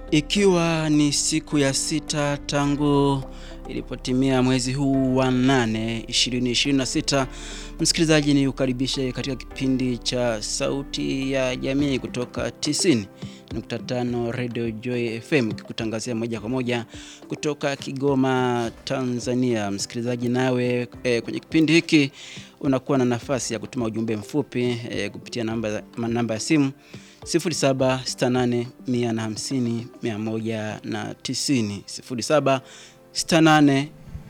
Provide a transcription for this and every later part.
Ikiwa ni siku ya sita tangu ilipotimia mwezi huu wa nane 2026, msikilizaji, ni ukaribishe katika kipindi cha Sauti ya Jamii kutoka 90.5 Radio Joy FM kikutangazia moja kwa moja kutoka Kigoma, Tanzania. Msikilizaji, nawe e, kwenye kipindi hiki unakuwa na nafasi ya kutuma ujumbe mfupi e, kupitia namba, namba ya simu 0768 150 190 0768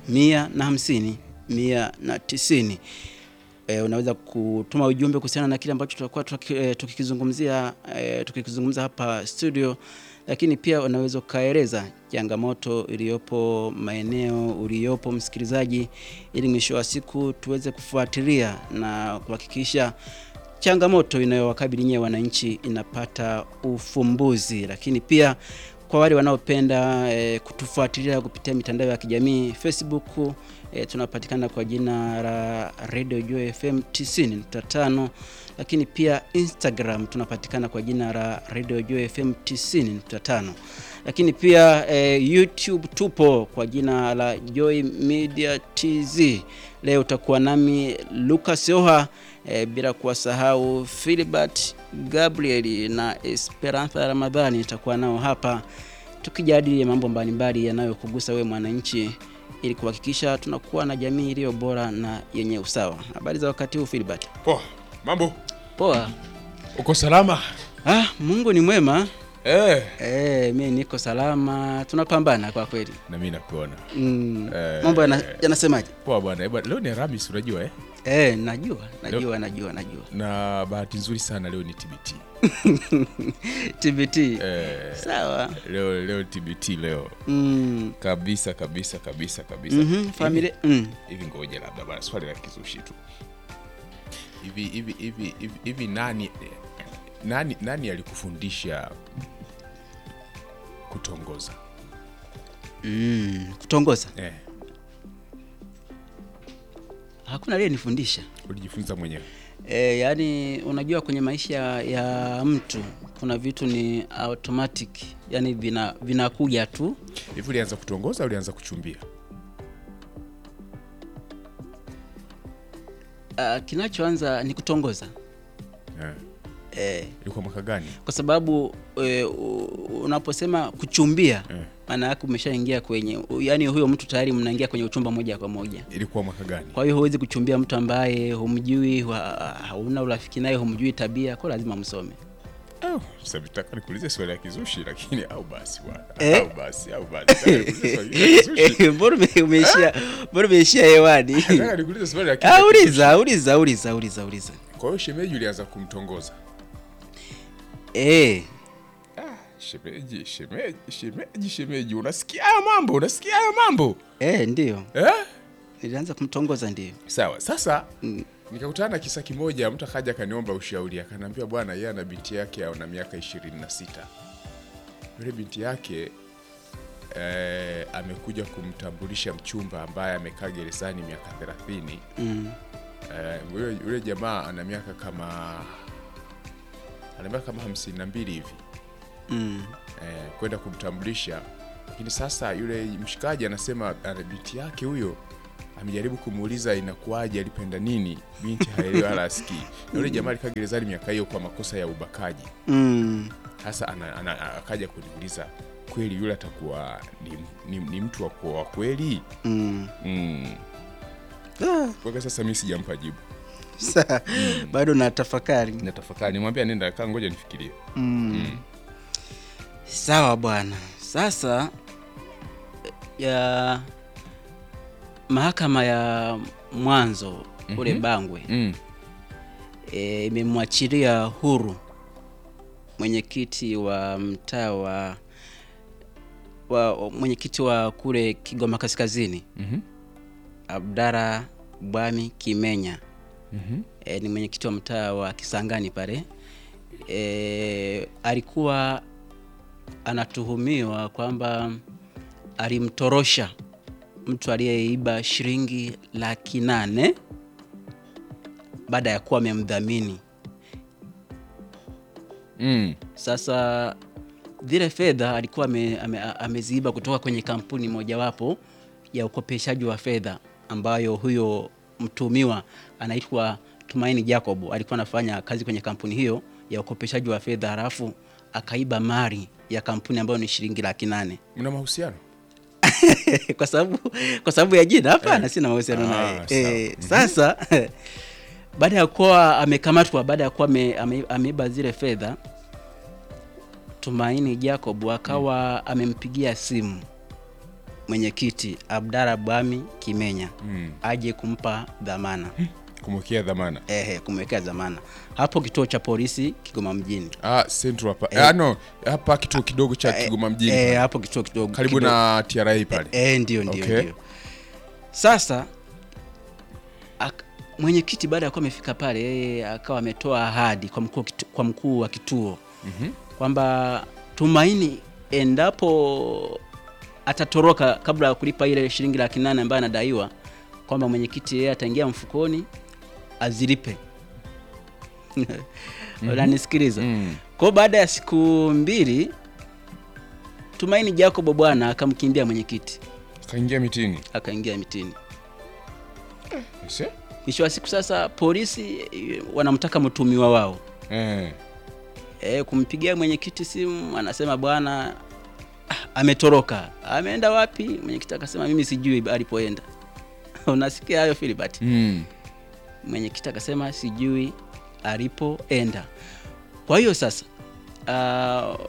150 190. E, unaweza kutuma ujumbe kuhusiana na kile ambacho tutakuwa tukikizungumzia e, tukikizungumza hapa studio, lakini pia unaweza ukaeleza changamoto iliyopo maeneo uliyopo msikilizaji, ili mwisho wa siku tuweze kufuatilia na kuhakikisha changamoto inayowakabili nyewe wananchi inapata ufumbuzi. Lakini pia kwa wale wanaopenda e, kutufuatilia kupitia mitandao ya kijamii Facebook, e, tunapatikana kwa jina la Radio Joy FM 90.5, lakini pia Instagram tunapatikana kwa jina la Radio Joy FM 90.5, lakini pia e, YouTube tupo kwa jina la Joy Media TZ. Leo utakuwa nami Lucas Oha e, bila kuwasahau Philbert Gabriel na Esperanza Ramadhani itakuwa nao hapa tukijadili mambo mbalimbali yanayokugusa wewe mwananchi, ili kuhakikisha tunakuwa na jamii iliyo bora na yenye usawa. Habari za wakati huu Philbert? Poa, mambo? Poa. Uko salama? Ah, Mungu ni mwema. Eh. Eh, mimi niko salama, tunapambana kwa kweli. Na mimi nakuona. Mm. Eh. Mambo yana- yanasemaje? Poa bwana. Eh, bwana, Leo ni Alhamisi unajua eh? Eh, najua, najua, najua, najua. Na bahati nzuri sana leo ni TBT. TBT. Eh, Sawa. leo leo TBT leo. Mm. Kabisa kabisa kabisa kabisa. Mhm, familia mm. Hivi ngoja labda bwana swali la kizushi tu. Hivi hivi hivi hivi hivi nani nani nani alikufundisha kutongoza? Mm. Kutongoza. Eh, Hakuna aliyenifundisha. ulijifunza mwenyewe. E, yaani unajua kwenye maisha ya mtu kuna vitu ni automatic, yani vina vinakuja tu. Hivi ulianza kutongoza au ulianza kuchumbia? Uh, kinachoanza ni kutongoza Eh. e, Ilikuwa mwaka gani? kwa sababu e, unaposema kuchumbia Eh. maana yake umeshaingia kwenye, yani huyo mtu tayari mnaingia kwenye uchumba moja kwa moja. Ilikuwa mwaka gani? Kwa hiyo huwezi kuchumbia mtu ambaye humjui, wa- hauna urafiki naye, humjui tabia, kwa lazima msome. Oh, sasa vitaka nikuulize swali la kizushi lakini au basi bwana. Eh? Au basi, au basi. Nataka nikuulize swali la kizushi. Mbona ume- umeishia mbona umeishia hewani? Nataka nikuulize swali la Ah, kizushi. uliza uliza uliza uliza uliza. Kwa hiyo shemeji ulianza kumtongoza. Eh, Ah, shemeji, shemeji, shemeji, shemeji. Unasikia hayo mambo? Unasikia hayo mambo? eh, ndio Eh? nilianza kumtongoza ndio. Sawa. Sasa Mm. nikakutana na kisa kimoja, mtu akaja akaniomba ushauri, akaniambia bwana, yeye ana binti yake ana miaka 26. Yule binti yake eh, amekuja kumtambulisha mchumba ambaye amekaa gerezani miaka 30. Mm. Eh, yule yule jamaa ana miaka kama ana miaka kama hamsini na mbili hivi Mm. eh, kwenda kumtambulisha, lakini sasa yule mshikaji anasema ana binti yake huyo amejaribu kumuuliza inakuwaje, alipenda nini, binti haelewi wala asikii. Na yule jamaa alikaa gerezani miaka hiyo kwa makosa ya ubakaji. Mm. Sasa ana, ana, akaja kuniuliza kweli yule atakuwa ni, ni, ni mtu wa kuoa kweli? Mm. mm. Ah, Kwa sasa mimi sijampa jibu, sa- bado na tafakari. natafakari, nimwambia nenda kaa, ngoja nifikirie. Mm. Sawa bwana. Sasa ya mahakama ya mwanzo ule Mhm. Bangwe mm. e, imemwachilia huru mwenyekiti wa mtaa wa wa mwenyekiti wa kule Kigoma Kaskazini mm Abdara Bwami Kimenya -hmm. e, ni mwenyekiti wa mtaa wa Kisangani pale e, alikuwa anatuhumiwa kwamba alimtorosha mtu aliyeiba shilingi laki nane baada ya kuwa amemdhamini. mm. Sasa zile fedha alikuwa ame, ame, ameziiba kutoka kwenye kampuni mojawapo ya ukopeshaji wa fedha ambayo huyo mtumiwa anaitwa Tumaini Jacob alikuwa anafanya kazi kwenye kampuni hiyo ya ukopeshaji wa fedha, halafu akaiba mali ya kampuni ambayo ni shilingi laki nane Mna mahusiano? kwa sababu kwa sababu ya jina hapana, sina mahusiano Ah, naye sawa. eh. Sasa baada ya kuwa amekamatwa, baada ya kuwa ame- ame- ameiba zile fedha, Tumaini Jacob akawa amempigia simu mwenyekiti Abdalla Bwami Kimenya Mm. aje kumpa dhamana Kumwekea dhamana. ehe, kumwekea dhamana hapo kituo cha polisi Kigoma mjini Ah, Central hapa. Ah, no, hapa kituo kidogo cha Kigoma mjini. eh, pale. hapo kituo kidogo Karibu kidogo. na TRA pale. Eh, ndio ndio Okay. ndio. Sasa ak- mwenyekiti baada ya kuwa amefika pale, yeye akawa ametoa ahadi kwa mkuu wa kitu- kwa mkuu wa kituo Mhm. kwamba Tumaini endapo atatoroka kabla ya kulipa ile shilingi laki nane ambayo anadaiwa, kwamba mwenyekiti yeye ataingia mfukoni azilipe. Unanisikiliza? Mm. Kwa hiyo baada ya siku mbili Tumaini Jacob bwana akamkimbia mwenyekiti Kaingia mitini. akaingia mitini. Ese? Mwisho wa siku sasa polisi eh, wanamtaka mtumiwa wao Eh. e, kumpigia mwenyekiti simu, anasema bwana ah, ametoroka. Ameenda wapi? Mwenyekiti akasema mimi sijui alipoenda. Unasikia hayo Filibert? Mm. Mwenyekiti akasema sijui alipoenda. Kwa hiyo sasa uh,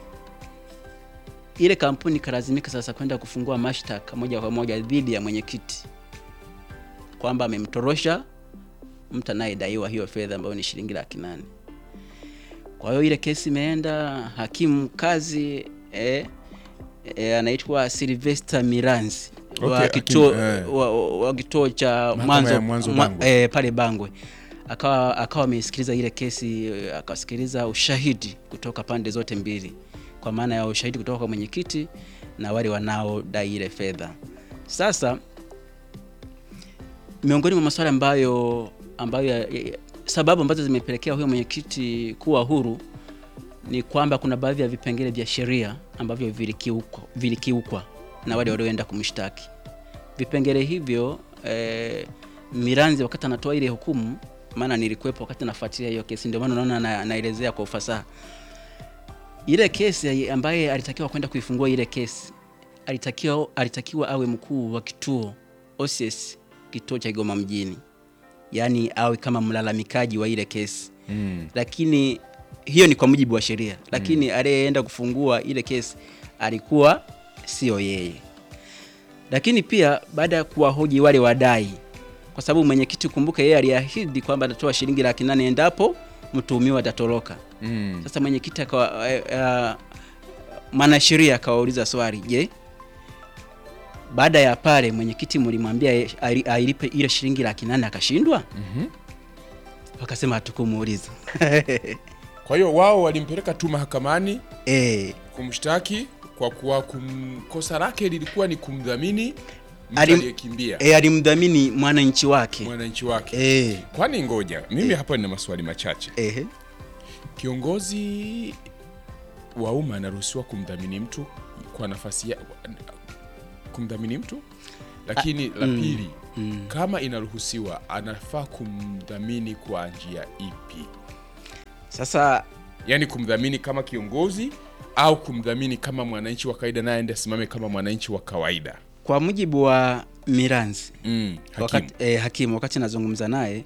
ile kampuni ikalazimika sasa kwenda kufungua mashtaka moja kwa moja dhidi ya mwenyekiti kwamba amemtorosha mtu anayedaiwa hiyo fedha ambayo ni shilingi laki nane. Kwa hiyo ile kesi imeenda hakimu kazi eh, eh, anaitwa Sylvester Miranzi wa Okay, kituo hakimu, eh. wa, wa, wa kituo cha Mahakama mwanzo, ya Mwanzo mwa- Bangwe. eh, pale Bangwe akawa akawa amesikiliza ile kesi eh, akasikiliza ushahidi kutoka pande zote mbili, kwa maana ya ushahidi kutoka kwa mwenyekiti na wale wanaodai ile fedha. Sasa miongoni mwa masuala ambayo ambayo ya, ya, sababu ambazo zimepelekea huyo mwenyekiti kuwa huru ni kwamba kuna baadhi ya vipengele vya sheria ambavyo vilikiukwa, vilikiukwa na wale walioenda kumshtaki. Vipengele hivyo eh, Miranzi wakati anatoa ile hukumu, maana nilikuwepo wakati nafuatilia hiyo kesi, ndio maana naona na- naelezea kwa ufasaha ile kesi ambaye alitakiwa kwenda kuifungua ile kesi alitakiwa, alitakiwa awe mkuu wa kituo OCS kituo cha Kigoma mjini, yaani awe kama mlalamikaji wa ile kesi Mm. lakini hiyo ni kwa mujibu wa sheria, lakini aliyeenda kufungua ile kesi alikuwa sio yeye. Lakini pia baada ya kuwahoji wale wadai, kwa sababu mwenyekiti, kumbuka, yeye aliahidi kwamba atatoa shilingi laki nane endapo mtuhumiwa atatoroka. Mm. Sasa mwenyekiti akawa eh, eh, mwanasheria akawauliza swali, je, baada ya pale mwenyekiti mlimwambia ye- ali- ailipe ile shilingi laki nane akashindwa? Mhm. Wakasema hatukumuuliza. Kwa hiyo wao walimpeleka tu mahakamani eh, kumshtaki kwa kuwa kum... kosa lake lilikuwa ni kumdhamini mtu Alim- aliyekimbia e, alimdhamini mwananchi wake mwananchi wake. e, Kwani ngoja, mimi hapa nina maswali machache. e, Kiongozi wa umma anaruhusiwa kumdhamini mtu kwa nafasi ya kumdhamini mtu, lakini la pili, kama inaruhusiwa, anafaa kumdhamini kwa njia ipi? Sasa Yaani kumdhamini kama kiongozi au kumdhamini kama mwananchi wa kawaida, naye aende asimame kama mwananchi wa kawaida. kwa mujibu wa Miranzi Mm, hakimu. wakati, e, hakimu wakati nazungumza naye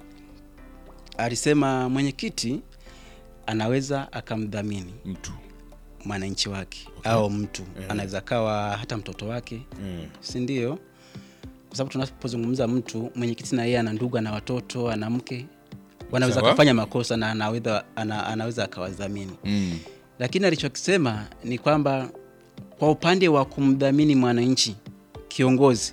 alisema mwenyekiti anaweza akamdhamini mtu mwananchi wake au mtu anaweza kawa hata mtoto wake mm. si ndio? Kwa sababu tunapozungumza mtu mwenyekiti na yeye ana ndugu, ana watoto, ana mke, wanaweza Sawa. kufanya makosa na anaweza, ana, anaweza akawadhamini Mm. lakini alichokisema ni kwamba kwa upande wa kumdhamini mwananchi kiongozi,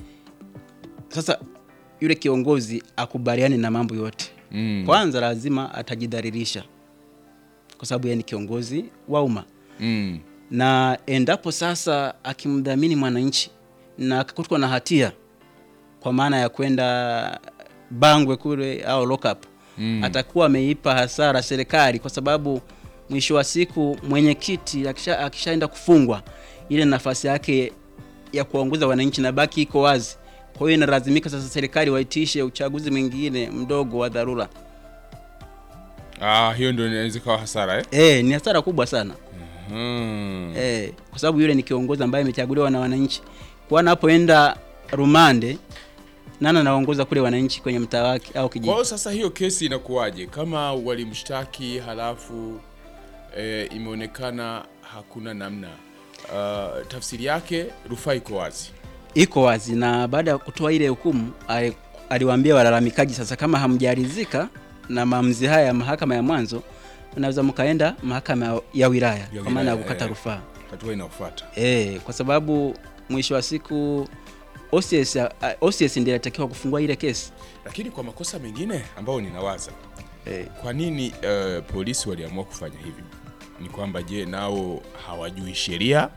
sasa yule kiongozi akubaliane na mambo yote Mm. kwanza, lazima atajidhalilisha kwa sababu yeye ni kiongozi wa umma, Mm. na endapo sasa akimdhamini mwananchi na akakutwa na hatia kwa maana ya kwenda Bangwe kule au lock up Mm. atakuwa ameipa hasara serikali kwa sababu mwisho wa siku mwenyekiti akisha, akishaenda kufungwa ile nafasi yake ya kuwaongoza wananchi na baki iko wazi. Kwa hiyo inalazimika sasa serikali waitishe uchaguzi mwingine mdogo wa dharura. Ah, hiyo ndio inaweza ikawa hasara eh? Eh, ni hasara kubwa sana. Hmm. Eh, kwa sababu yule ni kiongozi ambaye amechaguliwa na wananchi. Kwa anapoenda rumande nani anaongoza kule wananchi kwenye mtaa wake au Kwa kijiji? hiyo sasa hiyo kesi inakuwaje kama walimshtaki halafu e, imeonekana hakuna namna uh, tafsiri yake rufaa iko wazi Iko wazi na baada ya kutoa ile hukumu ali- aliwaambia walalamikaji, sasa kama hamjaridhika na maamuzi haya ya mahakama ya mwanzo, mnaweza mkaenda mahakama ya wilaya kwa maana ya wilaya, kukata eh. rufaa. hatua inayofuata Eh, kwa sababu mwisho wa siku OCS, uh, OCS ndiye anatakiwa kufungua ile kesi. lakini kwa makosa mengine ambayo ninawaza Eh, kwa nini uh, polisi waliamua kufanya hivyo ni kwamba je nao hawajui sheria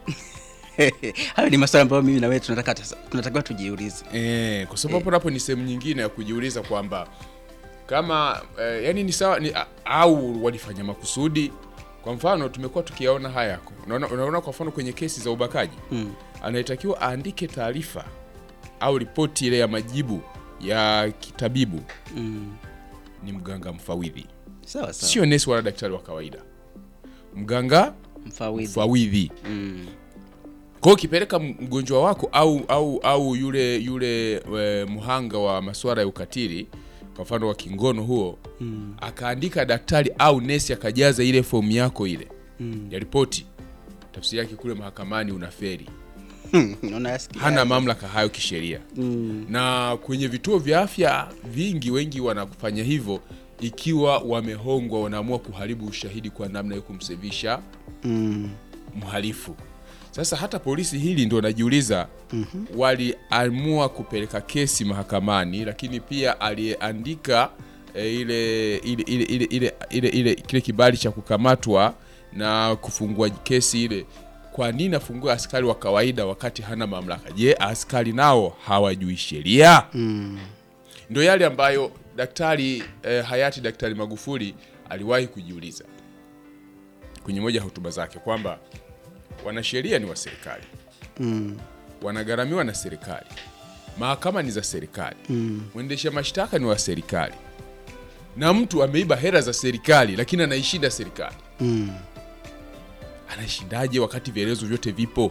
hayo ni maswali ambayo mimi na wewe tunataka tunatakiwa tujiulize. Eh, kwa sababu hapo napo ni sehemu nyingine ya kujiuliza kwamba kama eh, yani ni sawa ni, a- au walifanya makusudi. Kwa mfano tumekuwa tukiyaona haya yako, unaona, unaona kwa mfano kwenye kesi za ubakaji Mm. anayetakiwa aandike taarifa au ripoti ile ya majibu ya kitabibu Mm. ni mganga mfawidhi, Sawa sawa. sio nesi wala daktari wa kawaida, mganga Mfawidhi. mfawidhi. Mm. Kwa hiyo ukipeleka mgonjwa wako au au au yule yule e, mhanga wa masuala ya ukatili kwa mfano wa kingono huo Mm. akaandika daktari au nesi akajaza ile fomu yako ile Mm. ya ripoti, tafsiri yake kule mahakamani unaferi, Unayasikia? hana mamlaka hayo kisheria. Mm. Na kwenye vituo vya afya vingi, wengi wanakufanya hivyo ikiwa wamehongwa, wanaamua kuharibu ushahidi kwa namna ya kumsevisha Mm. mhalifu. Sasa hata polisi hili ndo najiuliza, waliamua kupeleka kesi mahakamani, lakini pia aliyeandika e, ile, ile, ile, ile, ile, ile, ile kile kibali cha kukamatwa na kufungua kesi ile, kwa nini afungue askari wa kawaida wakati hana mamlaka? Je, askari nao hawajui sheria? Mm. Ndo yale ambayo daktari eh, hayati Daktari Magufuli aliwahi kujiuliza kwenye moja ya hotuba zake kwamba wanasheria ni wa serikali, Mm. wanagharamiwa na serikali, mahakama ni za serikali, Mm. mwendesha mashtaka ni wa serikali, na mtu ameiba hela za serikali lakini anaishinda serikali. Mm. Anaishindaje wakati vielezo vyote vipo?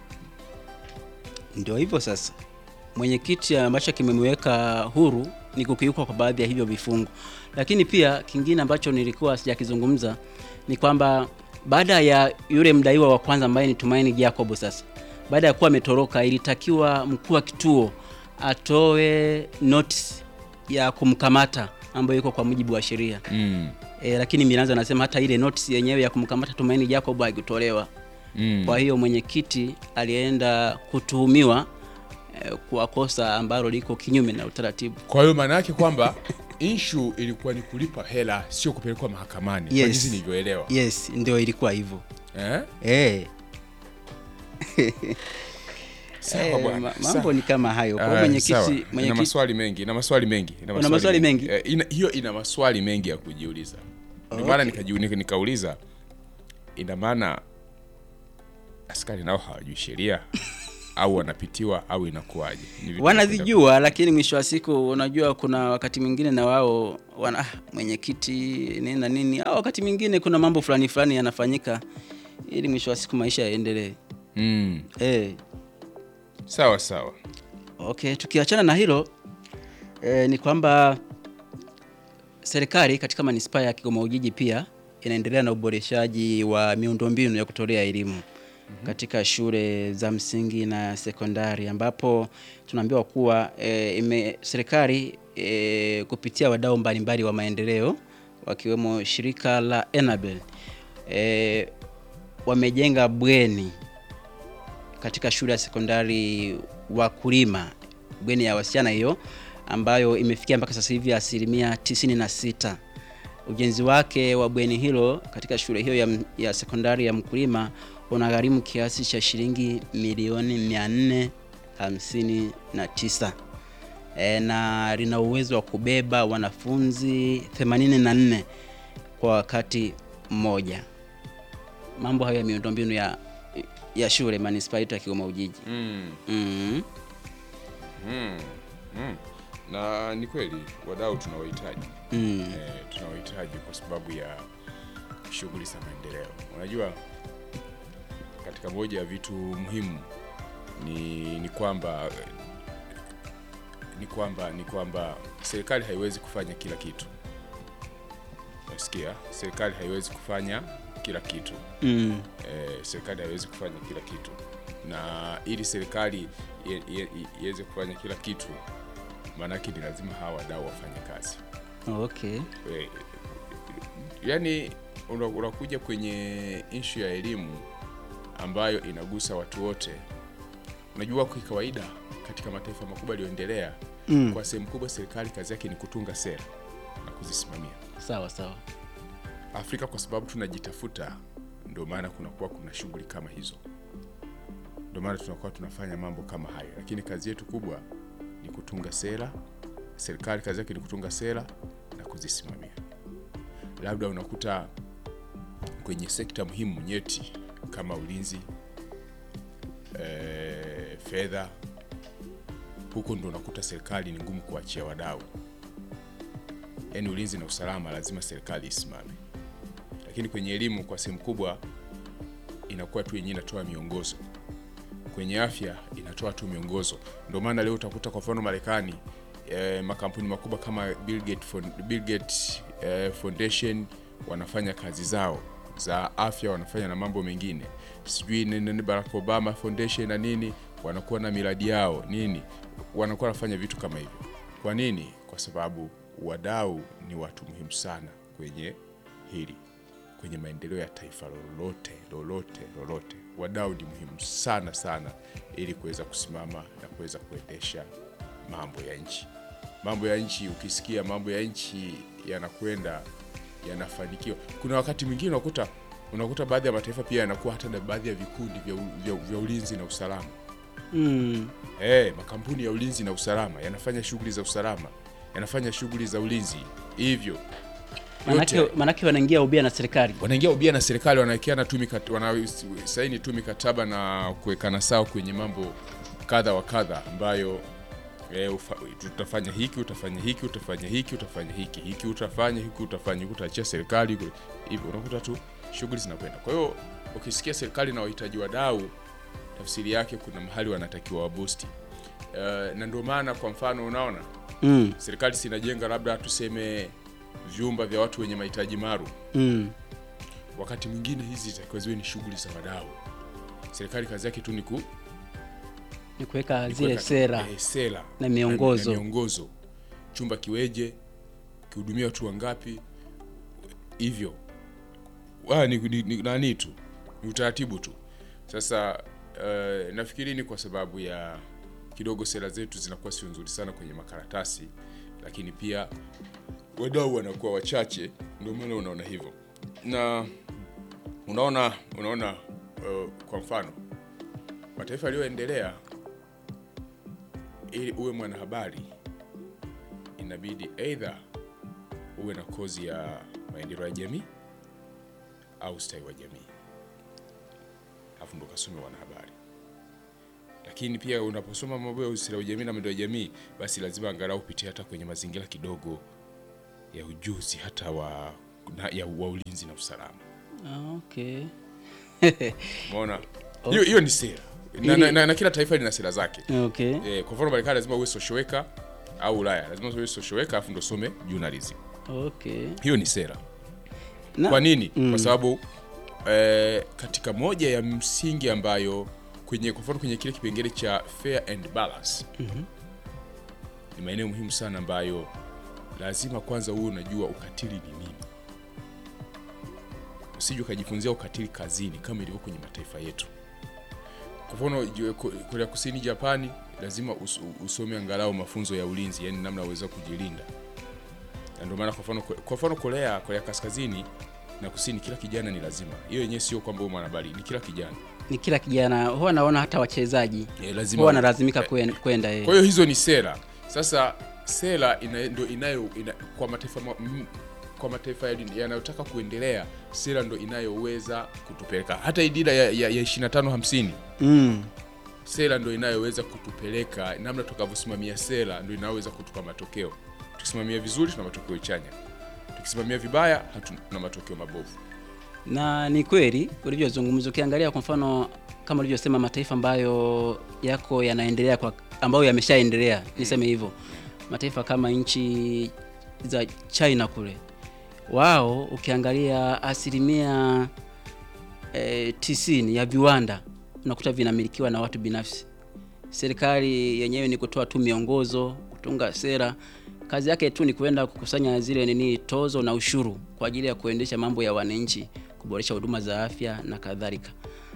Ndio hivyo sasa, mwenyekiti ambacho kimemweka huru ni kukiukwa kwa baadhi ya hivyo vifungu, lakini pia kingine ambacho nilikuwa sijakizungumza ni kwamba baada ya yule mdaiwa wa kwanza ambaye ni Tumaini Jacob, sasa baada ya kuwa ametoroka, ilitakiwa mkuu wa kituo atoe notice ya kumkamata ambayo iko kwa mujibu wa sheria mm. e, lakini Milanzo anasema hata ile notice yenyewe ya kumkamata Tumaini Jacob haikutolewa. Mm. Kwa hiyo mwenyekiti alienda kutuhumiwa eh, kwa kosa ambalo liko kinyume na utaratibu. Kwa hiyo maana yake kwamba inshu ilikuwa ni kulipa hela, sio kupelekwa mahakamani kwa Yes. jinsi nilivyoelewa Yes, ndio ilikuwa hivyo eh? eh. Sawa Eh, bwana, ma- sawa. mambo ni kama hayo. Kwa hiyo Ah, mwenyekiti sawa. ina mwenyekiti maswali mengi ina maswali mengi ina Una maswali mengi? Eh, ina, hiyo ina maswali mengi ya kujiuliza ndio maana nikajiu- nika- nikauliza ina maana askari nao hawajui sheria au wanapitiwa au inakuwaje Ni vitu wanazijua, lakini mwisho wa siku unajua, kuna wakati mwingine na wao wana ah, mwenyekiti nini na nini, au wakati mwingine kuna mambo fulani fulani yanafanyika ili mwisho wa siku maisha yaendelee. mm. Eh. sawa sawa Okay, tukiachana na hilo eh, ni kwamba serikali katika manispaa ya Kigoma Ujiji pia inaendelea na uboreshaji wa miundombinu ya kutolea elimu katika shule za msingi na sekondari ambapo tunaambiwa kuwa eh, ime, serikali eh, kupitia wadau mbalimbali wa maendeleo wakiwemo shirika la Enabel eh, wamejenga bweni katika shule ya sekondari Wakulima, bweni ya wasichana hiyo ambayo imefikia mpaka sasa hivi asilimia 96. Ujenzi wake wa bweni hilo katika shule hiyo ya, ya sekondari ya Mkulima unagharimu kiasi cha shilingi milioni 459 e, na lina uwezo wa kubeba wanafunzi 84 kwa wakati mmoja. Mambo hayo ya miundombinu ya ya shule manispaa yetu ya Kigoma Ujiji. mm. Mm. Mm. Mm. na ni kweli wadau tunawahitaji Mm. eh, tunawahitaji kwa sababu ya shughuli za maendeleo. Unajua, katika moja ya vitu muhimu ni, ni kwamba ni kwamba ni kwamba serikali haiwezi kufanya kila kitu. Unasikia, serikali haiwezi kufanya kila kitu Mm. eh, serikali haiwezi kufanya kila kitu, na ili serikali ie- ie- iweze kufanya kila kitu, maanake ni lazima hawa wadau wafanye kazi Okay. Eh, yani una- unakuja kwenye ishu ya elimu ambayo inagusa watu wote. Unajua, kwa kawaida katika mataifa makubwa yaliyoendelea Mm. kwa sehemu kubwa serikali kazi yake ni kutunga sera na kuzisimamia. Sawa sawa. Afrika kwa sababu tunajitafuta, ndio maana kunakuwa kuna shughuli kama hizo, ndio maana tunakuwa tunafanya mambo kama hayo, lakini kazi yetu kubwa ni kutunga sera. Serikali kazi yake ni kutunga sera na kuzisimamia. Labda unakuta kwenye sekta muhimu nyeti kama ulinzi, eh, fedha, huko ndo unakuta serikali ni ngumu kuachia wadau, yaani ulinzi na usalama lazima serikali isimame lakini kwenye elimu kwa sehemu kubwa inakuwa tu yenyewe inatoa miongozo. Kwenye afya inatoa tu miongozo. Ndio maana leo utakuta kwa mfano Marekani eh, makampuni makubwa kama Bill Gates, Fond- Bill Gates eh, Foundation wanafanya kazi zao za afya, wanafanya na mambo mengine, sijui nini nini, Barack Obama Foundation na nini, wanakuwa na miradi yao nini, wanakuwa wanafanya vitu kama hivyo. Kwa nini? Kwa sababu wadau ni watu muhimu sana kwenye hili kwenye maendeleo ya taifa lolote lolote lolote, wadau ni muhimu sana sana, ili kuweza kusimama na kuweza kuendesha mambo ya nchi. Mambo ya nchi, ukisikia mambo ya nchi yanakwenda yanafanikiwa, kuna wakati mwingine unakuta unakuta baadhi ya mataifa pia yanakuwa hata na baadhi ya vikundi vya, u- vya, vya ulinzi na usalama Mm. Eh, makampuni ya ulinzi na usalama yanafanya shughuli za usalama, yanafanya shughuli za ulinzi, hivyo Manake, yote manake wanaingia ubia na serikali. wanaingia ubia na serikali, wanawekeana tu mikat- wanasaini tu mikataba na kuwekana sawa kwenye mambo kadha wa kadha ambayo e, ufa, tutafanya hiki utafanya hiki utafanya hiki utafanya hiki hiki utafanya hiki utafanya hiki utaachia serikali hivyo, unakuta tu shughuli zinakwenda. Kwa hiyo ukisikia serikali na wahitaji wadau, tafsiri yake kuna mahali wanatakiwa wabusti. Uh, na ndio maana kwa mfano unaona Mm. serikali sinajenga labda tuseme vyumba vya watu wenye mahitaji maalum Mm. wakati mwingine hizi zitakiwa ziwe ni shughuli za wadau. Serikali kazi yake tu ni ku Ni kuweka ni zile kuweka- sera. eh, sera na miongozo. na, na miongozo, chumba kiweje, kihudumia watu wangapi, hivyo Wa, ni, ni, ni, nani tu ni utaratibu tu. Sasa uh, nafikiri ni kwa sababu ya kidogo sera zetu zinakuwa sio nzuri sana kwenye makaratasi, lakini pia wadau wanakuwa wachache, ndio maana unaona hivyo na unaona unaona uh, kwa mfano mataifa yaliyoendelea ili uwe mwanahabari inabidi aidha uwe na kozi ya maendeleo ya jamii au ustawi wa jamii, alafu ndo kasome wanahabari. Lakini pia unaposoma mambo ya ustawi wa jamii na maendeleo ya jamii, basi lazima angalau upitie hata kwenye mazingira kidogo ya ujuzi hata wa, na, ya, wa ulinzi na usalama. Ah, Okay. Umeona, hiyo hiyo ni sera na, Ili- na, na, na kila taifa lina sera zake. Okay. Eh, kwa mfano Marekani lazima uwe social worker au Ulaya lazima uwe social worker afu ndo some journalism. Okay. Hiyo ni sera. Na, Kwa nini? Kwa sababu eh, katika moja ya msingi ambayo kwenye kwa mfano kwenye kile kipengele cha fair and balance ni maeneo muhimu sana ambayo lazima kwanza uwe unajua ukatili ni nini. Usije ukajifunzia ukatili kazini kama ilivyo kwenye mataifa yetu. Kwa mfano ju- Ko- Korea Kusini, Japani, lazima us, usome angalau mafunzo ya ulinzi, yani namna uweza kujilinda. Na ndio maana kwa mfano kwa mfano Korea, Korea Kaskazini na Kusini, kila kijana ni lazima. Hiyo yenyewe sio kwamba wewe mwanahabari, ni kila kijana ni kila kijana huwa naona hata wachezaji e, lazima huwa wanalazimika kwen- kwenda eh. Kwa hiyo hizo ni sera. Sasa sera ina, ndio inayo ina, kwa mataifa ma, m, kwa mataifa yali- yanayotaka kuendelea, sera ndo inayoweza kutupeleka. Hata hii dira ya, ya, ya 25 50 Mm. sera ndo inayoweza kutupeleka, namna tukavyosimamia sera ndo inayoweza kutupa matokeo. Tukisimamia vizuri, tuna matokeo chanya, tukisimamia vibaya, hatuna matokeo mabovu. na ni kweli ulivyozungumza. Ukiangalia kwa mfano kama ulivyosema, mataifa ambayo yako yanaendelea kwa ambayo yameshaendelea, niseme hivyo, mataifa kama nchi za China kule, wao ukiangalia asilimia e, tisini ya viwanda unakuta vinamilikiwa na watu binafsi. Serikali yenyewe ni kutoa tu miongozo, kutunga sera. Kazi yake tu ni kwenda kukusanya zile nini tozo na ushuru kwa ajili ya kuendesha mambo ya wananchi, kuboresha huduma za afya na kadhalika.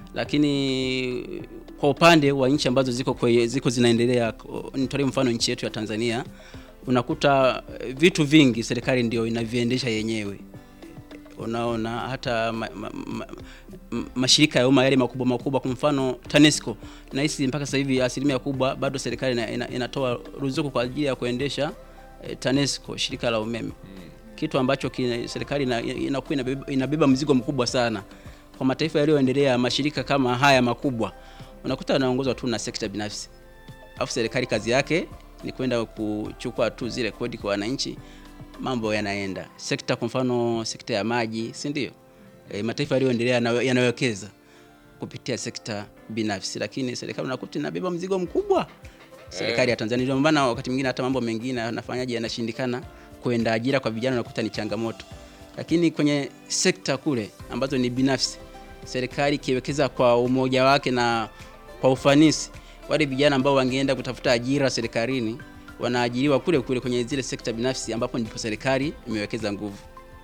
Lakini kwa upande wa nchi ambazo ziko kwe, ziko zinaendelea, nitolee mfano nchi yetu ya Tanzania, unakuta eh, vitu vingi serikali ndio inaviendesha yenyewe unaona hata ma, ma, ma, ma, mashirika ya umma yale makubwa makubwa, kwa mfano TANESCO, nahisi mpaka sasa hivi asilimia kubwa bado serikali ina, ina, inatoa ruzuku kwa ajili ya kuendesha eh, TANESCO, shirika la umeme kitu ambacho kina, serikali ina- inakuwa inabeba, inabeba mzigo mkubwa sana kwa mataifa yaliyoendelea. Mashirika kama haya makubwa unakuta yanaongozwa tu na sekta binafsi, alafu serikali kazi yake ni kwenda kuchukua tu zile kodi kwa wananchi, mambo yanaenda. Sekta kwa mfano sekta ya maji, si ndio? E, mataifa yaliyoendelea yana- yanawekeza kupitia sekta binafsi, lakini serikali unakuta inabeba mzigo mkubwa serikali ya Tanzania. Ndio maana wakati mwingine hata mambo mengine yanafanyaje, yanashindikana kwenda ajira kwa vijana, unakuta ni changamoto. Lakini kwenye sekta kule ambazo ni binafsi, serikali ikiwekeza kwa umoja wake na kwa ufanisi, wale vijana ambao wangeenda kutafuta ajira serikalini wanaajiriwa kule kule kwenye zile sekta binafsi, ambapo ndipo serikali imewekeza nguvu.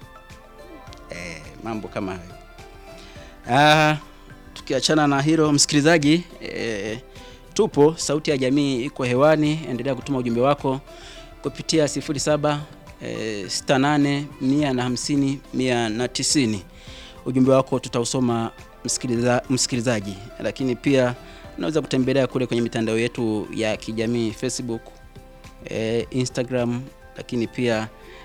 Eh, mambo kama hayo. Ah, tukiachana na hilo msikilizaji, eh, tupo Sauti ya Jamii iko hewani, endelea kutuma ujumbe wako kupitia 07 eh, 68 150 190. Ujumbe wako tutausoma msikiliza, msikilizaji, lakini pia unaweza kutembelea kule kwenye mitandao yetu ya kijamii Facebook, eh, Instagram, lakini pia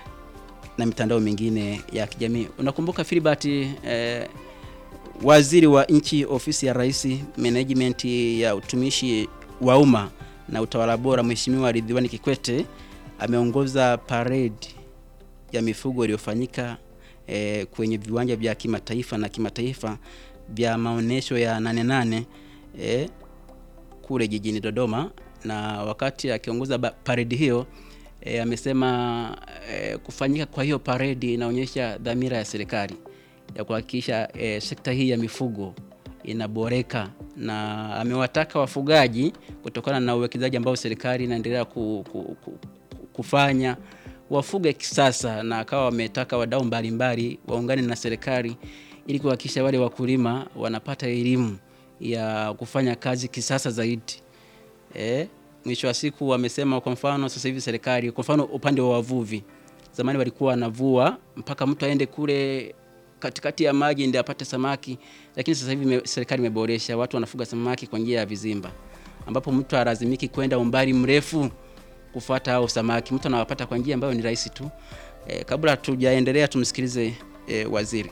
na mitandao mingine ya kijamii. Unakumbuka Filibert eh, Waziri wa Nchi, Ofisi ya Rais, Management ya Utumishi wa Umma na Utawala Bora, Mheshimiwa Ridhiwani Kikwete ameongoza parade ya mifugo iliyofanyika eh, kwenye viwanja vya kimataifa na kimataifa vya maonyesho ya Nane Nane eh, kule jijini Dodoma, na wakati akiongoza ba- paredi hiyo e, amesema e, kufanyika kwa hiyo paredi inaonyesha dhamira ya serikali ya kuhakikisha e, sekta hii ya mifugo inaboreka, na amewataka wafugaji kutokana na uwekezaji ambao serikali inaendelea ku, ku, ku, ku- kufanya wafuge kisasa, na akawa wametaka wadau mbalimbali waungane na serikali ili kuhakikisha wale wakulima wanapata elimu ya kufanya kazi kisasa zaidi. Eh, mwisho wa siku wamesema, kwa mfano sasa hivi serikali, kwa mfano upande wa wavuvi, zamani walikuwa wanavua mpaka mtu aende kule katikati ya maji ndio apate samaki, lakini sasa hivi ime- serikali imeboresha, watu wanafuga samaki kwa njia ya vizimba, ambapo mtu alazimiki kwenda umbali mrefu kufuata hao samaki, mtu anawapata kwa njia ambayo ni rahisi tu. Eh, kabla hatujaendelea tumsikilize eh, waziri.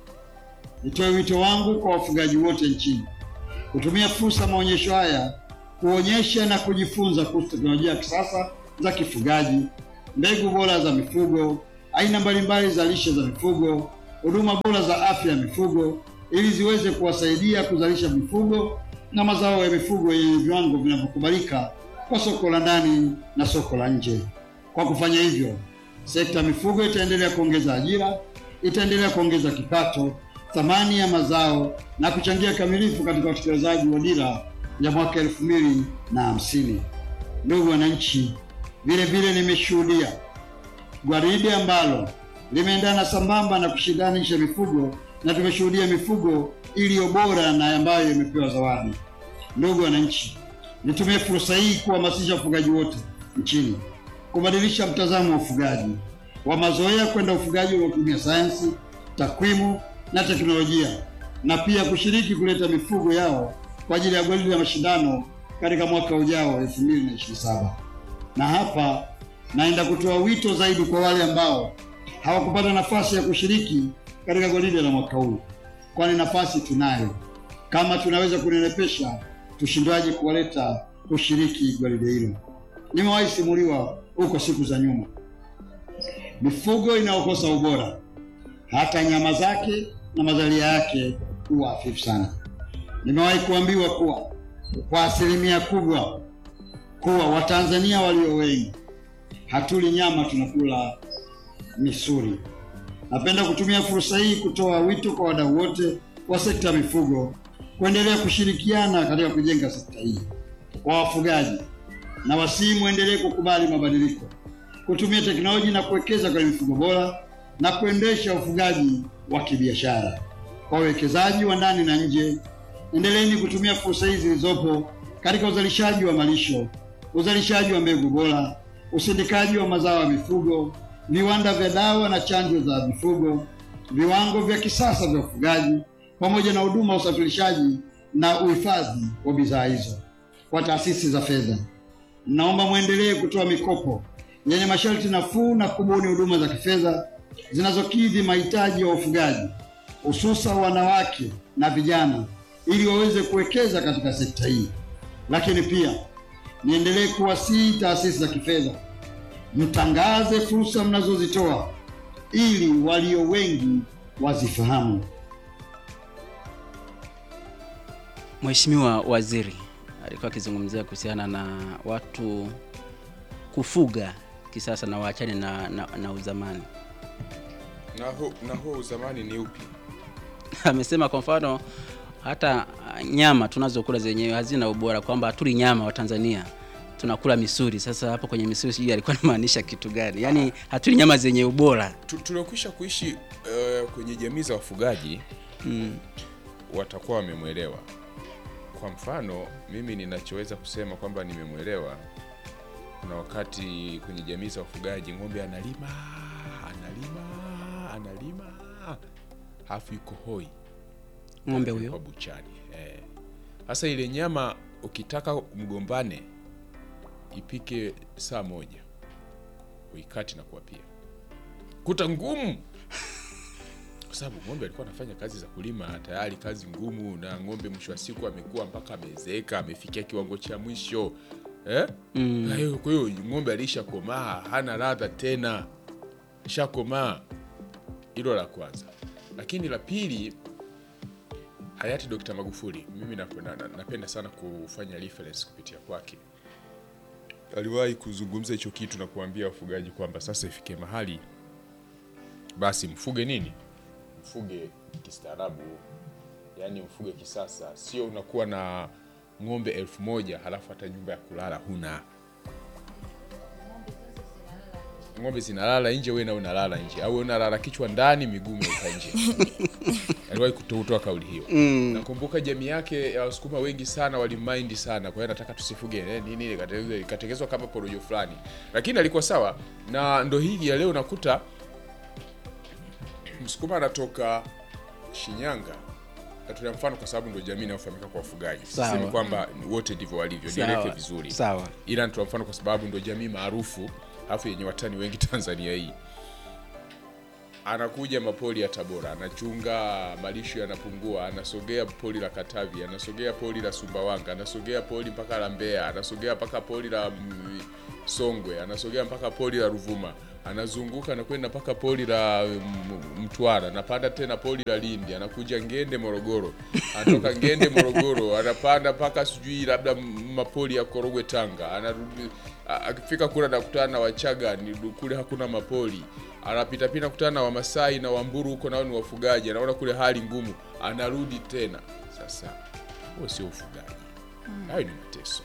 Nitoe wito wangu kwa wafugaji wote nchini kutumia fursa ya maonyesho haya kuonyesha na kujifunza kuhusu teknolojia ya kisasa za kifugaji, mbegu bora za mifugo, aina mbalimbali za lishe za mifugo, huduma bora za afya ya mifugo, ili ziweze kuwasaidia kuzalisha mifugo na mazao ya mifugo yenye viwango vinavyokubalika kwa soko la ndani na soko la nje. Kwa kufanya hivyo, sekta ya mifugo itaendelea kuongeza ajira, itaendelea kuongeza kipato, thamani ya mazao na kuchangia kamilifu katika utekelezaji wa dira ya mwaka elfu mbili na hamsini. Ndugu wananchi, vile vile nimeshuhudia gwaride ambalo limeendana sambamba na kushindanisha mifugo na tumeshuhudia mifugo iliyo bora na ambayo imepewa zawadi. Ndugu wananchi, nitumie fursa hii kuhamasisha wafugaji wote nchini kubadilisha mtazamo wa ufugaji wa mazoea kwenda ufugaji unaotumia sayansi, takwimu na teknolojia, na pia kushiriki kuleta mifugo yao kwa ajili ya gwaride la mashindano katika mwaka ujao 2027. Na hapa naenda kutoa wito zaidi kwa wale ambao hawakupata nafasi ya kushiriki katika gwaride la mwaka huu, kwani nafasi tunayo. Kama tunaweza kunenepesha, tushindwaje kuwaleta kushiriki gwaride hilo? Nimewahi simuliwa huko siku za nyuma, mifugo inayokosa ubora, hata nyama zake na mazalia yake huwa hafifu sana. Nimewahi kuambiwa kuwa kwa asilimia kubwa kuwa Watanzania walio wengi hatuli nyama, tunakula misuli. Napenda kutumia fursa hii kutoa wito kwa wadau wote wa sekta ya mifugo kuendelea kushirikiana katika kujenga sekta hii. Kwa wafugaji na wasii, muendelee kukubali mabadiliko, kutumia teknolojia na kuwekeza kwenye mifugo bora na kuendesha ufugaji wa kibiashara. Kwa wawekezaji wa ndani na nje, endeleeni kutumia fursa hizi zilizopo katika uzalishaji wa malisho, uzalishaji wa mbegu bora, usindikaji wa mazao ya mifugo, viwanda vya dawa na chanjo za mifugo, viwango vya kisasa vya ufugaji, pamoja na huduma ya usafirishaji na uhifadhi wa bidhaa hizo. Kwa taasisi za fedha, naomba mwendelee kutoa mikopo yenye masharti nafuu na kubuni huduma za kifedha zinazokidhi mahitaji ya wafugaji, hususan wanawake na vijana, ili waweze kuwekeza katika sekta hii. Lakini pia niendelee kuwasihi taasisi za kifedha mtangaze fursa mnazozitoa ili walio wengi wazifahamu. Mheshimiwa Waziri alikuwa akizungumzia kuhusiana na watu kufuga kisasa na waachane na, na, na uzamani. na huo na huo uzamani ni upi? Amesema kwa mfano hata uh, nyama tunazokula zenyewe hazina ubora, kwamba hatuli nyama wa Tanzania tunakula misuli. Sasa hapo kwenye misuli sijui alikuwa anamaanisha kitu gani? Yaani hatuli nyama zenye ubora. Tu- tuliokwisha kuishi eh, kwenye jamii za wafugaji watakuwa wamemwelewa. Kwa mfano, mimi ninachoweza kusema kwamba nimemwelewa, kuna wakati kwenye jamii za wafugaji ng'ombe analima analima analima, halafu yuko hoi Ng'ombe kwa huyo buchani. Eh. Sasa ile nyama ukitaka mgombane ipike saa moja, uikati na kuwapia kuta ngumu, kwa sababu ng'ombe alikuwa anafanya kazi za kulima tayari, kazi ngumu, na ng'ombe mwisho wa siku amekuwa mpaka amezeeka, amefikia kiwango cha mwisho eh? Kwa hiyo kwa hiyo ng'ombe alishakomaa, hana ladha tena, shakomaa. Hilo la kwanza, lakini la pili hayati Dr. Magufuli, mimi napenda, na- napenda sana kufanya reference kupitia kwake. Aliwahi kuzungumza hicho kitu na kuambia wafugaji kwamba sasa ifike mahali basi mfuge nini, mfuge kistaarabu, yaani mfuge kisasa, sio unakuwa na ng'ombe elfu moja halafu hata nyumba ya kulala huna. Ng'ombe zinalala nje, wewe na unalala nje, au wewe unalala kichwa ndani, miguu imeweka nje. aliwahi kutoa kauli hiyo. Nakumbuka jamii yake ya Wasukuma wengi sana walimaindi sana, kwa hiyo nataka tusifuge eh, nini, ikatengezwa- ikatengenezwa kama porojo fulani, lakini alikuwa sawa na ndo hii ya leo. Nakuta Msukuma anatoka Shinyanga, natolea mfano kwa sababu ndo jamii inayofahamika kwa wafugaji. Sawa. Sisemi kwamba wote ndivyo walivyo, nieleke sawa, vizuri sawa. ila nitoa mfano kwa sababu ndo jamii maarufu alafu yenye watani wengi Tanzania hii. Anakuja mapoli ya Tabora, anachunga malisho yanapungua, anasogea poli la Katavi, anasogea poli la Sumbawanga, anasogea poli mpaka la Mbeya, anasogea mpaka poli la mm, Songwe, anasogea mpaka poli la Ruvuma, anazunguka anakwenda mpaka poli la mm, Mtwara, anapanda tena poli la Lindi, anakuja Ngende Morogoro, anatoka Ngende Morogoro, anapanda mpaka sijui labda m- mapoli ya Korogwe Tanga, anarudi a- akifika kule anakutana na Wachaga, ni kule hakuna mapoli, anapita pita kutana na Wamasai na Wamburu, huko nao ni wafugaji, anaona kule hali ngumu, anarudi tena. Sasa huo sio ufugaji, hayo ni mateso.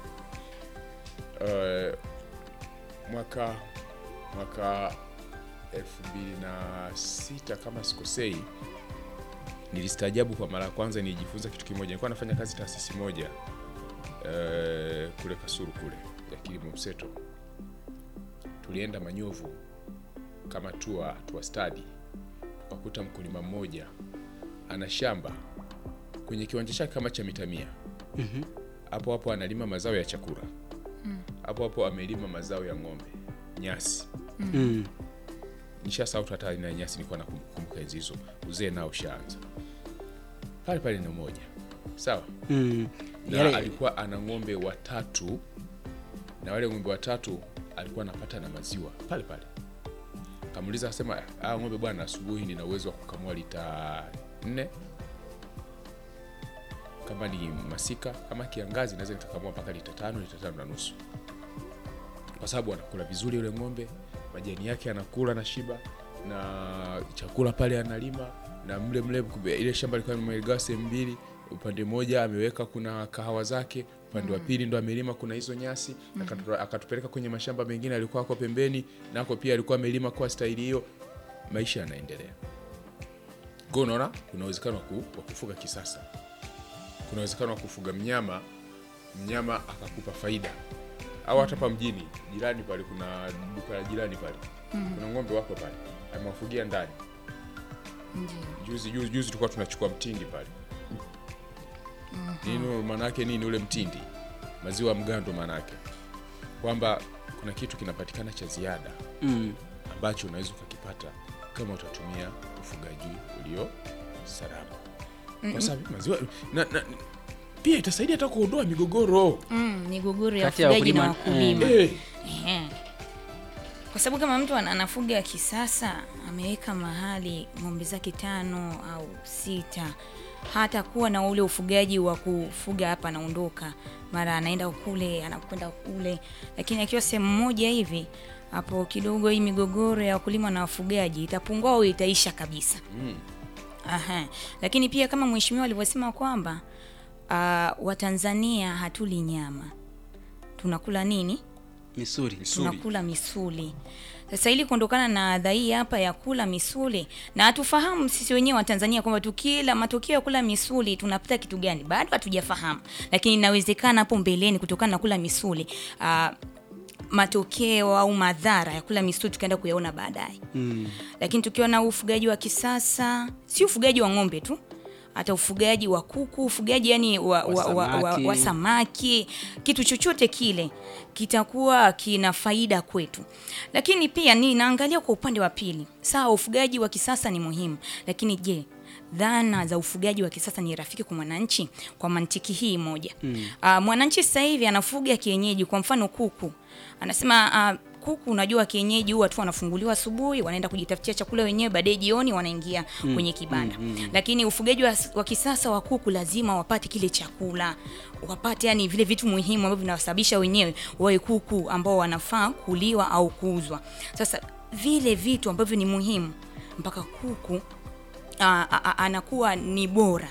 Eh, mwaka mwaka elfu mbili na sita kama sikosei, nilistaajabu kwa mara ya kwanza nijifunza kitu kimoja. Nilikuwa nafanya kazi taasisi moja eh, kule Kasuru kule ya kilimo mseto, tulienda Manyovu kama tua tua stadi, tukakuta mkulima mmoja ana shamba kwenye kiwanja chake kama cha mita mia hapo hapo analima mazao ya chakula hapo hapo amelima mazao ya ng'ombe, nyasi Mm. nishasahau hata aina ya nyasi nilikuwa nakumbuka enzi hizo uzee nao ushaanza pale pale ni moja sawa Mm. na Yale- alikuwa ana ng'ombe watatu na wale ng'ombe watatu alikuwa anapata na maziwa pale pale kamuuliza akasema ah ng'ombe bwana asubuhi nina uwezo wa kukamua lita nne kama ni masika kama kiangazi naweza nikakamua mpaka lita tano lita tano na nusu kwa sababu anakula vizuri yule ng'ombe majani yake anakula na shiba na chakula pale analima na mle mle kube- ile shamba likuwa limegawa sehemu mbili upande mmoja ameweka kuna kahawa zake upande wa pili ndo amelima kuna hizo nyasi akatu- akatupeleka kwenye mashamba mengine alikuwa ako pembeni nako pia alikuwa amelima kwa staili hiyo maisha yanaendelea kwa hiyo unaona kuna uwezekano wa ku- wa kufuga kisasa kuna uwezekano wa kufuga mnyama mnyama akakupa faida au hata hapa mjini jirani pale kuna duka la jirani pale kuna ng'ombe wako pale amewafugia ndani juzi juzi juzi tulikuwa tunachukua mtindi pale nini maanake nini ule mtindi maziwa ya mgando maanake kwamba kuna kitu kinapatikana cha ziada Mm. ambacho unaweza ukakipata kama utatumia ufugaji ulio salama kwa sababu maziwa na, na, pia itasaidia hata kuondoa migogoro Mm, migogoro ya Kati ya wafugaji na wakulima, wakulima Eh, Ehe. kwa sababu kama mtu ana- anafuga kisasa ameweka mahali ng'ombe zake tano au sita hata kuwa na ule ufugaji wa kufuga hapa anaondoka mara anaenda kule anakwenda kule lakini akiwa sehemu moja hivi hapo kidogo hii migogoro ya wakulima na wafugaji itapungua au itaisha kabisa Aha. Lakini pia kama mheshimiwa alivyosema kwamba uh, Watanzania hatuli nyama, tunakula nini? Misuri. Misuli. Tunakula misuli. Sasa ili kuondokana na adha hii hapa ya kula misuli, na hatufahamu sisi wenyewe Watanzania kwamba tukila matokeo ya kula misuli tunapata kitu gani, bado hatujafahamu, lakini inawezekana hapo mbeleni kutokana na kula misuli uh, matokeo au madhara ya kula misuli tukaenda kuyaona baadaye Mm. lakini tukiwa na ufugaji wa kisasa si ufugaji wa ng'ombe tu hata ufugaji wa kuku ufugaji yani wa, wa, wa, wa, wa, wa samaki kitu chochote kile kitakuwa kina faida kwetu lakini pia ni naangalia kwa upande wa pili sawa ufugaji wa kisasa ni muhimu lakini je dhana za ufugaji wa kisasa ni rafiki kwa mwananchi kwa mantiki hii moja mm. uh, mwananchi sasa hivi anafuga kienyeji kwa mfano kuku anasema uh, kuku unajua kienyeji huwa tu wanafunguliwa asubuhi wanaenda kujitafutia chakula wenyewe baadaye jioni wanaingia kwenye kibanda lakini ufugaji wa, wa kisasa wa kuku lazima wapate kile chakula wapate yani vile vitu muhimu ambavyo vinawasababisha wenyewe wawe kuku ambao wanafaa kuliwa au kuuzwa sasa vile vitu ambavyo ni muhimu mpaka kuku a, a, a, anakuwa ni bora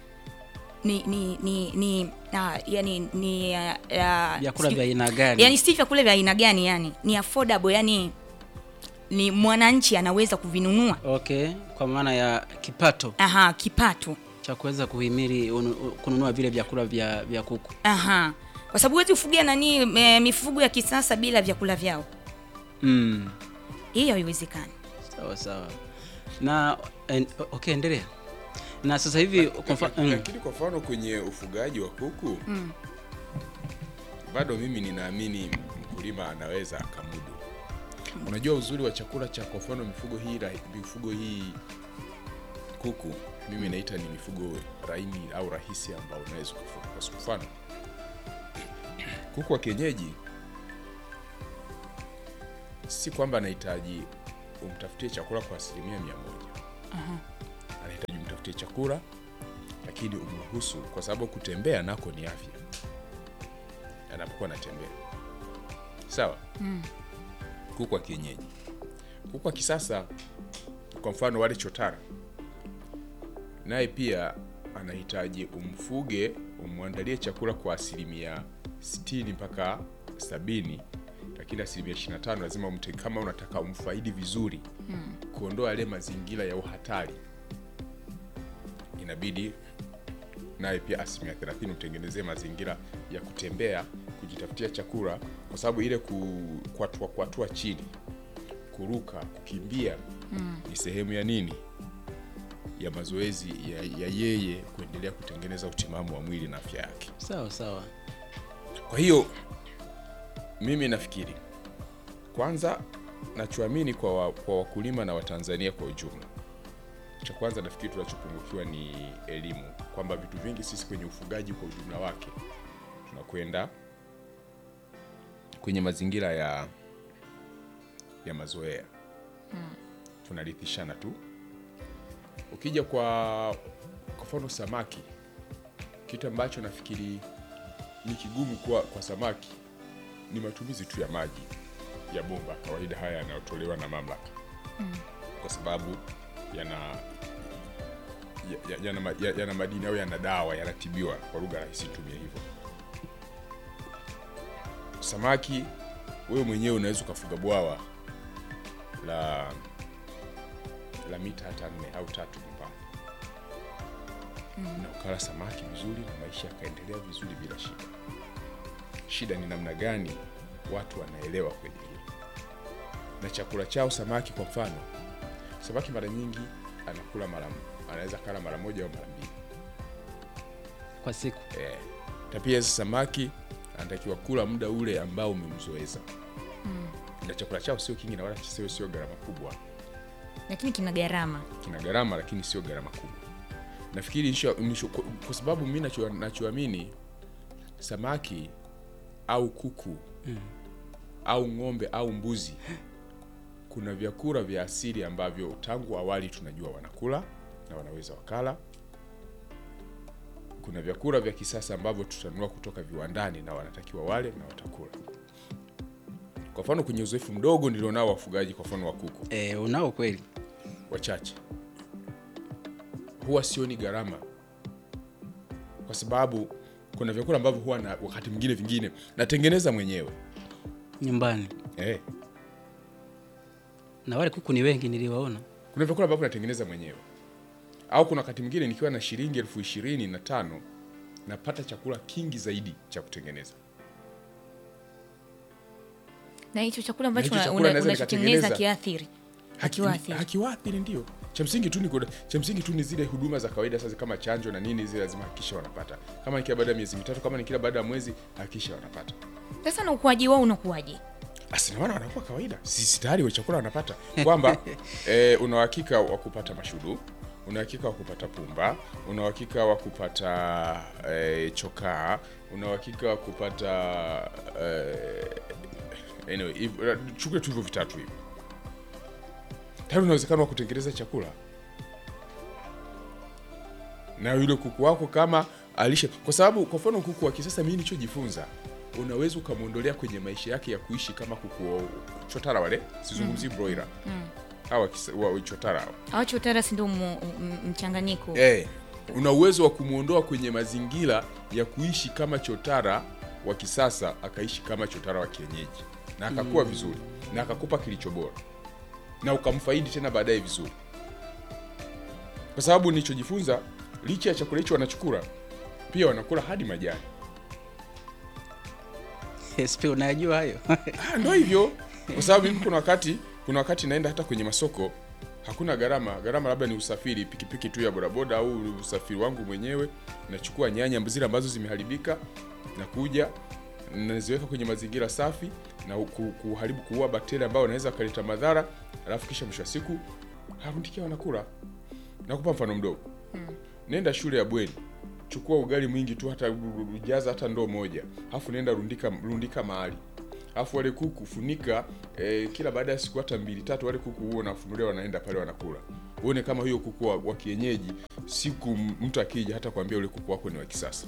ni ni ni, ni a, yani ni a, a, Vyakula sijui- vya aina gani? yani si vyakula vya aina gani yani ni affordable yani ni mwananchi anaweza kuvinunua Okay, kwa maana ya kipato aha kipato cha kuweza kuhimili unu- kununua vile vyakula vya, vya kuku. aha kwa sababu huwezi kufugia nani e, mifugo ya kisasa bila vyakula vyao Mm. hiyo haiwezekani Sawa sawa. Na en, okay, endelea. Na sasa hivi kwa mfa- mm. lakini kwa mfano kwenye ufugaji wa kuku bado mimi ninaamini mkulima anaweza akamudu unajua uzuri wa chakula cha kwa mfano mifugo hii ra- mifugo hii kuku mimi naita ni mifugo laini au rahisi ambao unaweza kufuga kwa mfano kuku wa kienyeji si kwamba anahitaji umtafutie chakula kwa asilimia mia moja anahitaji umtafutie chakula lakini umruhusu kwa sababu kutembea nako ni afya anapokuwa anatembea sawa kuku wa kienyeji kuku wa kisasa kwa mfano wale chotara naye pia anahitaji umfuge umwandalie chakula kwa asilimia 60 mpaka 70 lakini asilimia 25 lazima umte kama unataka umfaidi vizuri kuondoa yale mazingira ya uhatari inabidi naye pia asilimia 30 utengenezee mazingira ya kutembea kujitafutia chakula kwa sababu ile ku- kuatua kuatua chini kuruka kukimbia ni sehemu ya nini ya mazoezi ya, ya yeye kuendelea kutengeneza utimamu wa mwili na afya yake Sawa sawa. kwa hiyo mimi nafikiri kwanza nachoamini kwa, wa, kwa wakulima na Watanzania kwa ujumla, cha kwanza nafikiri tunachopungukiwa ni elimu, kwamba vitu vingi sisi kwenye ufugaji kwa ujumla wake tunakwenda kwenye mazingira ya ya mazoea tunarithishana tu. Ukija kwa kwa mfano samaki, kitu ambacho nafikiri ni kigumu kwa, kwa samaki ni matumizi tu ya maji ya bomba kawaida haya yanayotolewa na mamlaka kwa sababu yana ya- ya- yana, ma- ya- yana madini au yana dawa yanatibiwa, kwa lugha rahisi tumia hivyo. Samaki wewe mwenyewe unaweza ukafuga bwawa la la mita hata nne au tatu nyumbani na ukala samaki vizuri na maisha yakaendelea vizuri bila shida. Shida ni namna gani watu wanaelewa kwenye hilo na chakula chao. Samaki kwa mfano, samaki mara nyingi anakula mara anaweza kala mara moja au mara mbili kwa siku eh, na pia samaki anatakiwa kula muda ule ambao umemzoeza na chakula chao sio kingi na wala sio sio gharama kubwa lakini kina gharama kina gharama lakini sio gharama kubwa. Nafikiri nisho- nisho- kwa- kwa sababu mi nacho- nachoamini samaki au kuku au ng'ombe au mbuzi, kuna vyakula vya asili ambavyo tangu awali tunajua wanakula na wanaweza wakala. Kuna vyakula vya kisasa ambavyo tutanunua kutoka viwandani na wanatakiwa wale na watakula. Kwa mfano kwenye uzoefu mdogo nilionao wafugaji, kwa mfano wa kuku e, unao kweli wachache huwa sioni gharama, kwa sababu kuna vyakula ambavyo huwa na wakati mwingine vingine natengeneza mwenyewe nyumbani eh. na wale kuku ni wengi niliwaona Kuna vyakula ambavyo natengeneza mwenyewe, au kuna wakati mwingine nikiwa na shilingi elfu ishirini na tano napata chakula kingi zaidi cha kutengeneza. na hicho chakula ambacho hicho una- chakula una- naweza unachotengeneza nikatengeneza. kiathiri Haki- Hakiwaathiri. hakiwaathiri ndio cha msingi tu ni kuda- cha msingi tu ni zile huduma za kawaida sasa kama chanjo na nini zile lazima hakikisha wanapata kama ni kila baada ya miezi mitatu kama ni kila baada ya mwezi hakikisha wanapata sasa na ukuaji wao unakuwaje Basi na wana wanakuwa kawaida, sisi tayari wa chakula wanapata kwamba eh, una uhakika wa kupata mashudu, una uhakika wa kupata pumba, una uhakika wa kupata eh, chokaa, una uhakika wa kupata eh, anyway, hivyo- chukue tu hivyo vitatu hivi, tayari una uwezekano wa kutengeneza chakula na yule kuku wako kama alishe, kwa sababu kwa mfano kuku wa kisasa, mimi nilichojifunza, unaweza ukamwondolea kwenye maisha yake ya kuishi kama kuku wa chotara wale, sizungumzii broiler hawa kisa- wa chotara hawa awachotara si ndio mu- m- mchanganyiko eh, una uwezo wa kumwondoa kwenye mazingira ya kuishi kama chotara wa kisasa akaishi kama chotara wa kienyeji na akakuwa vizuri na akakupa kilicho bora na ukamfaidi tena baadaye vizuri, kwa sababu nilichojifunza, licha ya chakula hicho wanachukula, pia wanakula hadi majani. sp unayajua hayo Ah, ndo hivyo, kwa sababu mimi kuna wakati kuna wakati naenda hata kwenye masoko hakuna gharama. Gharama labda ni usafiri, pikipiki tu ya bodaboda au usafiri wangu mwenyewe. Nachukua nyanya zile ambazo zimeharibika na kuja naziweka kwenye mazingira safi na ku- kuharibu, kuua bakteria ambao wanaweza wakaleta madhara, alafu kisha mwisho wa siku harundikia wanakula. Nakupa mfano mdogo, nenda shule ya bweni chukua ugali mwingi tu hata ujaza hata ndoo moja, alafu nenda rundika rundika mahali, alafu wale kuku funika eh, kila baada ya siku hata mbili tatu, wale kuku huo wanafunulia wanaenda pale wanakula. Uone kama huyo kuku wa, wa kienyeji, siku m- mtu akija hata kuambia ule kuku wako ni wa kisasa.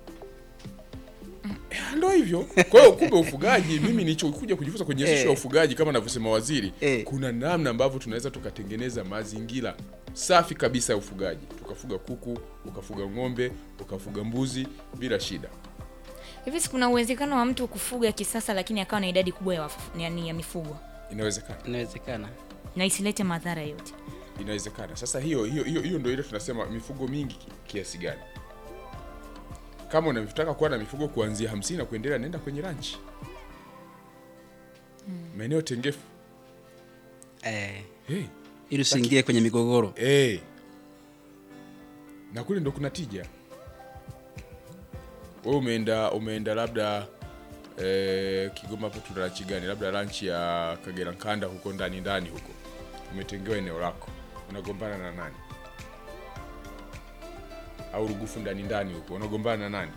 Eh, Ndo hivyo. Kwa hiyo kumbe ufugaji, mimi nilichokuja kujifunza kwenye ishu ya Eh. ufugaji kama anavyosema waziri, Eh. kuna namna ambavyo tunaweza tukatengeneza mazingira safi kabisa ya ufugaji, tukafuga kuku, ukafuga ng'ombe, ukafuga mbuzi bila shida. hivi si kuna uwezekano wa mtu kufuga kisasa lakini akawa na idadi kubwa ya, wafu- yani ya mifugo Inawezekana, inawezekana na isilete madhara yote inawezekana. Sasa hiyo hiyo hiyo, hiyo ndio ile tunasema mifugo mingi ki- kiasi gani. Kama unataka kuwa na mifugo kuanzia hamsini na kuendelea, nenda kwenye ranchi maeneo tengefu. eh, Hey, ili usiingie kwenye migogoro hey. Na kule ndo kuna tija. Wewe umeenda umeenda labda eh, Kigoma hapo tuna ranchi gani? Labda ranchi ya Kagera Nkanda huko ndani ndani huko, umetengewa eneo lako, unagombana na nani? Au Rugufu ndani ndani huko, unagombana na nani?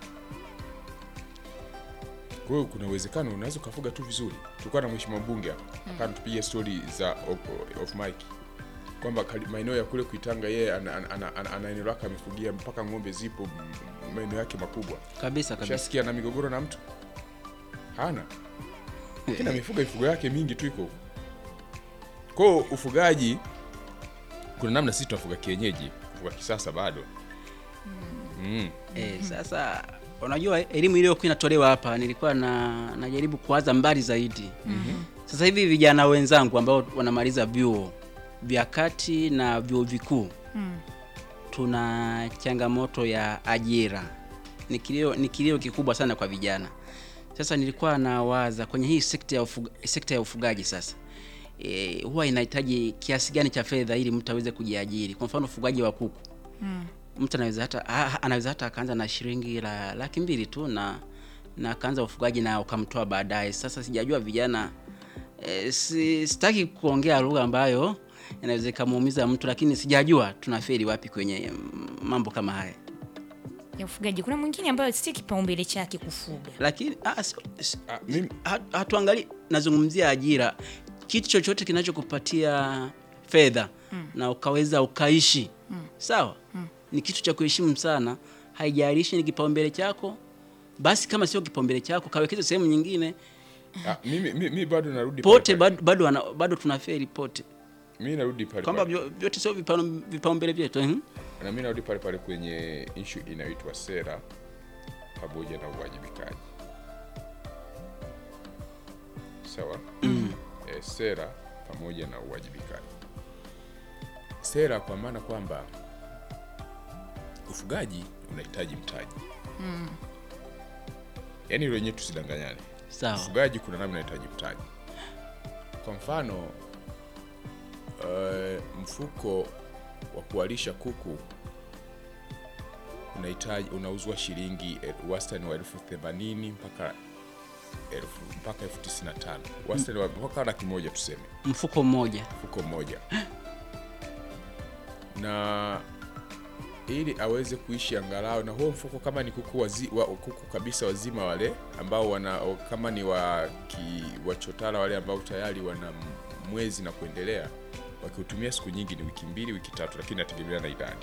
Kwa hiyo kuna uwezekano unaweza ukafuga tu vizuri. Tulikuwa na mheshimiwa mbunge hapa akawa tupigia stori za off, off mic kwamba kali- maeneo ya kule Kuitanga yeye ana, ana, ana, ana, ana eneo lake amefugia mpaka ng'ombe zipo m- maeneo yake makubwa. kabisa kabisa. Shasikia na migogoro na mtu hana, lakini amefuga mifugo yake mingi tu iko huko. Kwa hiyo ufugaji, kuna namna sisi tunafuga kienyeji, kufuga kisasa bado mm. Eh, sasa unajua elimu iliyokuwa inatolewa hapa nilikuwa na najaribu kuwaza mbali zaidi. Sasa hivi vijana wenzangu ambao wanamaliza vyuo vya kati na vyuo vikuu tuna changamoto ya ajira, ni kilio, ni kilio kikubwa sana kwa vijana. Sasa nilikuwa nawaza kwenye hii sekta ya, ufuga, sekta ya ufugaji sasa e, huwa inahitaji kiasi gani cha fedha ili mtu aweze kujiajiri. Kwa mfano ufugaji wa kuku mtu anaweza hata ah, anaweza hata akaanza na shilingi la laki mbili tu na na akaanza ufugaji na ukamtoa baadaye. Sasa sijajua vijana e, si, sitaki kuongea lugha ambayo inaweza ikamuumiza mtu, lakini sijajua tunafeli wapi kwenye mm, mambo kama haya. ya ufugaji. Kuna mwingine ambayo si kipaumbele chake kufuga. Lakini ah, si- si- Ah, mimi- ha- hatuangalii, nazungumzia ajira, kitu chochote kinachokupatia fedha na ukaweza ukaishi sawa, ni kitu cha kuheshimu sana, haijalishi ni kipaumbele chako. Basi kama sio kipaumbele chako, kawekeze sehemu nyingine. Ah, mimi, mimi, mimi bado narudi Pote pale bado bado, wana- bado tunaferi pote, pale. Mimi narudi pale kwamba pale. vyo- vyote sio vipaumbele vipaumbele vyetu eh? na mimi narudi pale pale kwenye issue inayoitwa sera pamoja na uwajibikaji sawa e, sera pamoja na uwajibikaji sera kwa maana kwamba ufugaji unahitaji mtaji yaani hilo wenyewe tusidanganyane Sawa. ufugaji kuna namna unahitaji mtaji kwa mfano eh, mfuko wa kuwalisha kuku unahitaji unauzwa shilingi eh, wastani wa elfu themanini mpaka elfu mpaka elfu tisini na tano wastani wa mpaka laki moja tuseme Mfuko mmoja mfuko mmoja na ili aweze kuishi angalau na huo mfuko kama ni kuku, wazi, wa, kuku kabisa wazima wale ambao wana kama ni wa ki, wachotara wale ambao tayari wana m- mwezi na kuendelea wakiutumia siku nyingi ni wiki mbili wiki tatu lakini nategemea na idadi